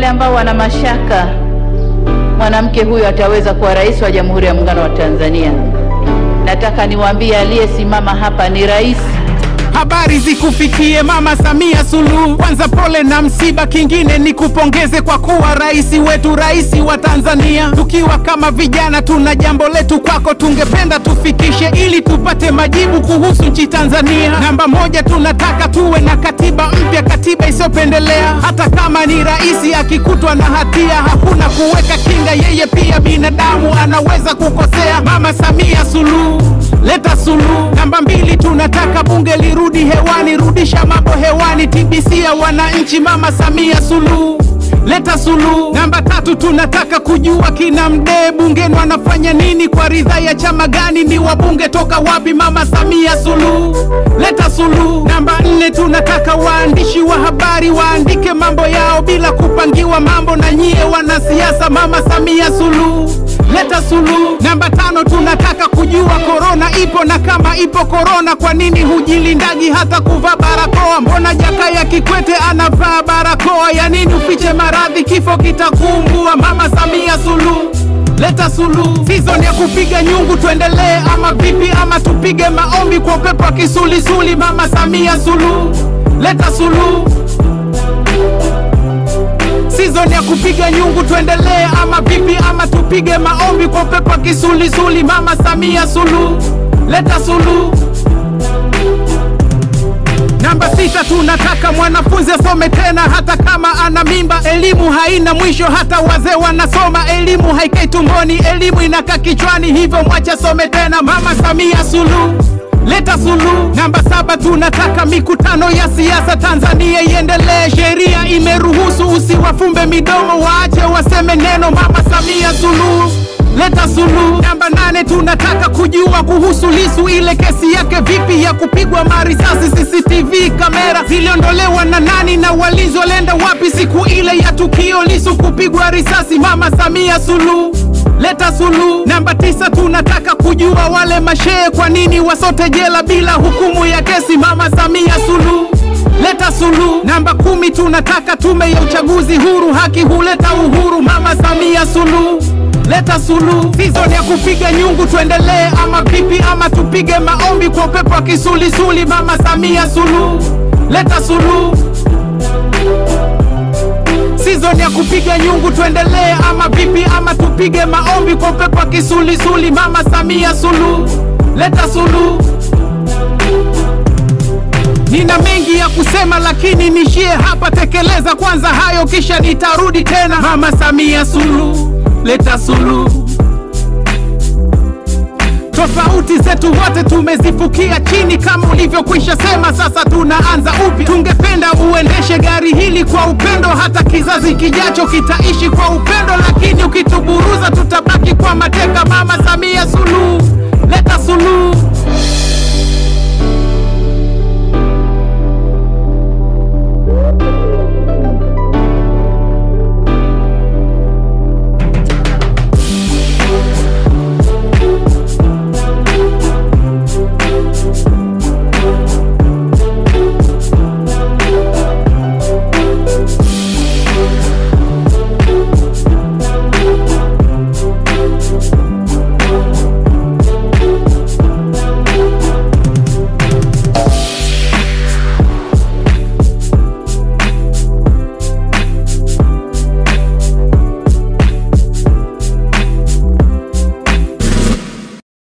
wale ambao wana mashaka mwanamke huyu ataweza kuwa rais wa Jamhuri ya Muungano wa Tanzania, nataka niwaambie aliyesimama hapa ni rais. Habari zikufikie Mama Samia Suluhu. Kwanza pole na msiba, kingine ni kupongeze kwa kuwa rais wetu, rais wa Tanzania. Tukiwa kama vijana, tuna jambo letu kwako, tungependa tufikishe ili tupate majibu kuhusu nchi Tanzania. Namba moja, tunataka tuwe na katiba mpya, katiba isiyopendelea. Hata kama ni rais akikutwa na hatia, hakuna kuweka kinga, yeye pia binadamu, anaweza kukosea. Mama Samia Suluhu, leta suluhu. Namba mbili, tunataka bunge lirudi hewani, rudisha mambo hewani, TBC ya wananchi. Mama Samia Suluhu, leta suluhu. Namba tatu, tunataka kujua kina Mdee bungeni wanafanya nini, kwa ridhaa ya chama gani, ni wabunge toka wapi? Mama Samia Suluhu, leta suluhu. Namba nne, tunataka waandishi wa habari waandike mambo yao bila kupangiwa mambo na nyie wanasiasa. Mama Samia Suluhu, leta suluhu. Namba tano, tunataka kujua korona ipo na kama ipo korona, kwa nini hujilindagi hata kuvaa barakoa? Mbona Jakaya Kikwete anavaa barakoa? Ya nini ufiche maradhi, kifo kitakumbua? Mama Samia Suluhu, leta suluhu. Season ya kupiga nyungu tuendelee ama vipi? Ama tupige maombi kwa upepo wa kisulisuli? Mama Samia Suluhu, leta suluhu. Season ya kupiga nyungu tuendelee ama vipi? Ama tupige maombi kwa upepo wa kisulisuli? Mama Samia Suluhu, leta suluhu. Namba sita, tunataka mwanafunzi asome tena hata kama ana mimba. Elimu haina mwisho, hata wazee wanasoma. Elimu haikai tumboni, elimu inakaa kichwani, hivyo mwache asome tena. Mama Samia Suluhu, leta suluhu. Namba saba, tunataka mikutano ya siasa Tanzania iendelee. Sheria imeruhusu, usiwafumbe midomo, waache waseme neno. Mama Samia Suluhu, leta suluhu. Namba nane, tunataka kujua kuhusu Lisu, ile kesi yake vipi ya kupigwa marisasi. CCTV kamera ziliondolewa na nani na walinzi walienda wapi siku ile ya tukio Lisu kupigwa risasi? Mama Samia Suluhu, leta suluhu. Namba tisa, tunataka kujua wale mashehe kwa nini wasote jela bila hukumu ya kesi. Mama Samia Suluhu, leta suluhu. Namba kumi, tunataka tume ya uchaguzi huru, haki huleta uhuru. Mama Samia Suluhu, leta suluhu. Season ya kupiga nyungu tuendelee ama vipi? Ama tupige maombi kwa upepo wa kisulisuli? Mama Samia Suluhu, leta suluhu. Season ya kupiga nyungu tuendelee ama vipi? Ama tupige maombi kwa upepo wa kisulisuli? Mama Samia Suluhu, leta suluhu. Nina mengi ya kusema lakini nishie hapa, tekeleza kwanza hayo kisha nitarudi tena. Mama Samia Suluhu, leta suluhu. Tofauti zetu wote tumezifukia chini, kama ulivyokwisha sema, sasa tunaanza upya. Tungependa uendeshe gari hili kwa upendo, hata kizazi kijacho kitaishi kwa upendo, lakini ukituburuza tutabaki kwa mateka. Mama Samia Suluhu, leta suluhu.